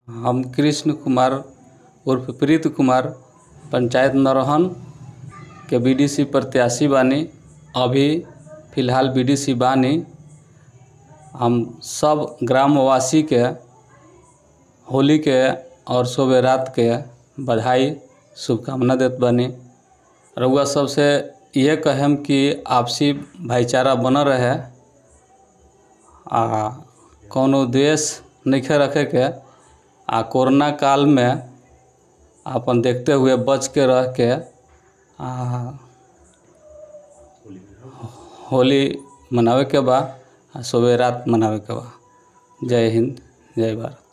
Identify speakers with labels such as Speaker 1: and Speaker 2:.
Speaker 1: हम कृष्ण कुमार उर्फ प्रीत कुमार पंचायत नरहन के बीडीसी प्रत्याशी बानी अभी फिलहाल बीडीसी बानी हम सब ग्रामवासी के होली के और शुभ रात के बधाई शुभकामना देत बानी रउआ सबसे इहे कहेम कि आपसी भाईचारा बनल रहे आ कौनो द्वेष नइखे रखे के आ कोरोना काल में अपन देखते हुए बच के रह के आ होली मनावे के बा आ शुभ रात मनावे के बा जय हिंद जय भारत